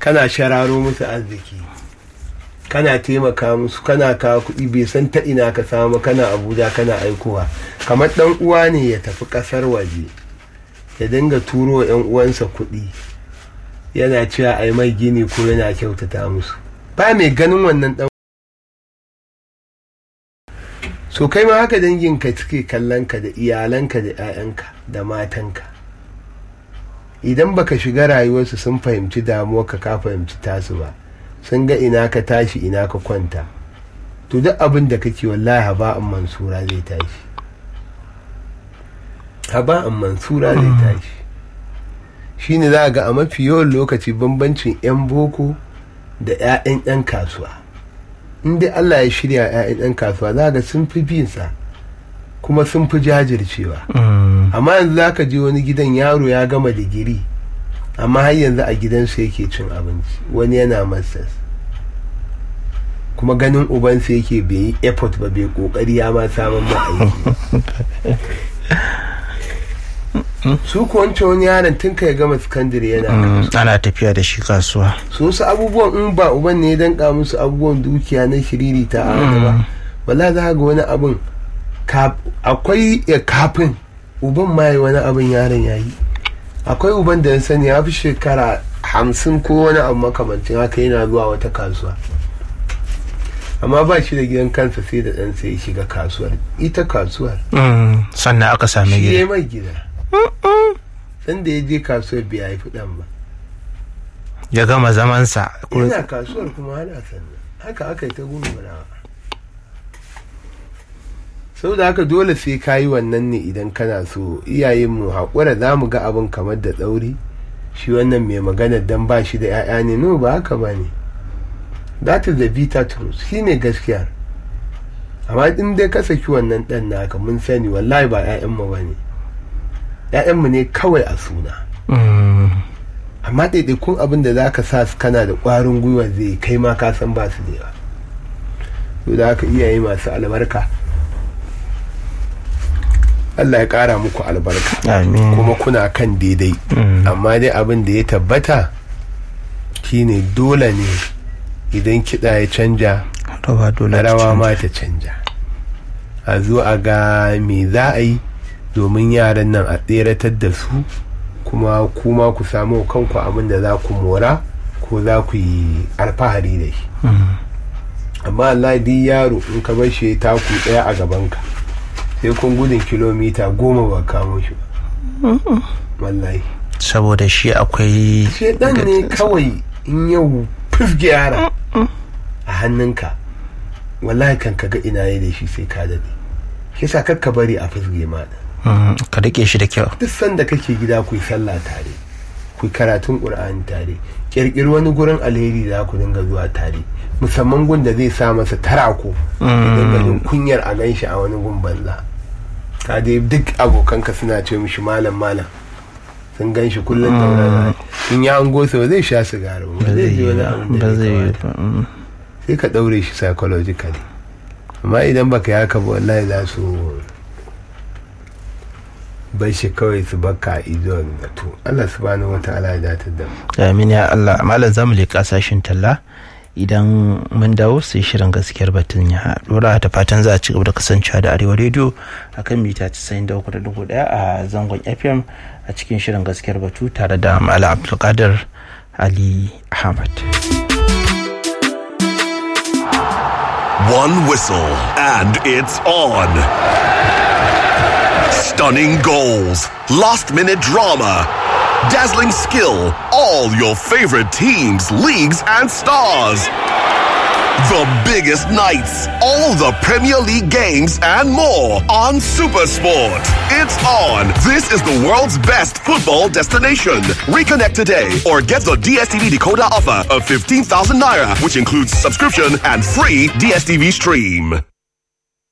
kana shararo musu arziki kana taimaka musu kana kawo kuɗi bai san ta ina ka samu kana abuja kana aikowa kamar ɗan uwa ne ya tafi ƙasar waje ya dinga turo wa 'yan uwansa kuɗi yana cewa a yi mai gini ko yana kyautata musu ba mai ganin wannan ɗan so kai ma haka danginka suke kallon ka da iyalanka da 'ya'yanka da matanka idan baka shiga rayuwarsu sun fahimci damuwarka ka fahimci tasu ba sun ga ina ka tashi ina ka kwanta to duk abin da kake wallahi haba'an mansura zai tashi haba'an mansura zai tashi shine za ga a mafi yawan lokaci bambancin 'yan boko da 'ya'yan 'yan kasuwa in dai Allah ya shirya 'ya'yan 'yan kasuwa za ga sun fi binsa kuma sun fi jajircewa amma yanzu za ka je wani gidan yaro ya gama digiri amma har yanzu a gidansu yake cin abinci wani yana masters kuma ganin ubansa yake bai yi effort ba bai kokari ya ma samun ma aiki su ko wancan wani yaron tun ka ya gama sakandare yana ana tafiya da shi kasuwa so su abubuwan in ba uban ne ya danka musu abubuwan dukiya na shiriri ta a ba wala za ga wani abin akwai kafin uban ma yi wani abin yaron ya yi akwai uban da ya sani ya fi shekara hamsin ko wani abu makamancin haka yana zuwa wata kasuwa amma ba shi da gidan kansa sai da ɗansa ya shiga kasuwar ita kasuwar sannan aka sami shi gida ya mai gida dan da ya je kasuwar bai haifi ɗan ba ya gama zamansa yana kasuwar kuma ana sannan haka aka yi ta gurgurawa sau da haka dole sai ka yi wannan ne idan kana so iyayenmu haƙura za mu ga abin kamar da tsauri shi wannan mai magana dan ba shi da 'ya'ya ne no ba haka ba ne that is the bitter truth shi ne gaskiyar amma in dai ka saki wannan ɗan naka mun sani wallahi ba 'ya'yanmu ba ne 'ya'yanmu ne kawai a suna amma ɗaiɗaikun abin da za ka sa su kana da ƙwarin gwiwa zai kai ma ka san ba su da yawa to da haka iyaye masu albarka Allah ya ƙara muku albarka amin kuma kuna kan daidai amma dai abin da ya tabbata shine dole ne idan kiɗa ya canja rawa dole ta rawa canza. ma ta canja a zo a ga me za a yi domin yaran nan a tseratar da su kuma kuma ku samu kanku abin da za ku mora ko za ku yi alfahari da shi amma Allah duk yaro in ka bar shi ya taku ɗaya a gabanka sai kun gudun kilomita goma ba kamo shi ba wallahi saboda shi akwai shedan ne kawai in yau fifge yara a hannunka wallahi kan ka ga ina yi da shi sai ka dade shi sa kakka bari a fifge ma da Mm, ka rike shi da kyau duk sanda kake gida ku yi sallah tare ku yi karatun qur'ani tare kirkiri wani gurin alheri da ku dinga zuwa tare musamman gun da zai sa masa tarako ya dinga jin kunyar a gan shi a wani gun banza ka dai duk abokanka suna ce mishi malam malam sun gan shi kullum da wani in ya hango sa ba zai sha sigari ba ba zai zai ji yi wani ba abin da ba bai zai yi kamata. ba mm. sai ka daure shi psychologically amma idan baka yi haka ba wallahi za su bai shi kawai su baka a idon da to Allah subhanahu wa ta'ala ya datar da mu amin ya Allah malam zamu leƙa sashin talla idan mun dawo sai shirin gaskiyar batun ya dora da fatan za a ci gaba da kasancewa da arewa rediyo akan mita 93.1 a zangon fm a cikin shirin gaskiyar batu tare da malam abdulkadir ali ahmad One whistle, and it's on. Stunning goals, last minute drama, dazzling skill, all your favorite teams, leagues, and stars. The biggest nights, all the Premier League games, and more on Supersport. It's on. This is the world's best football destination. Reconnect today or get the DSTV decoder offer of 15,000 naira, which includes subscription and free DSTV stream.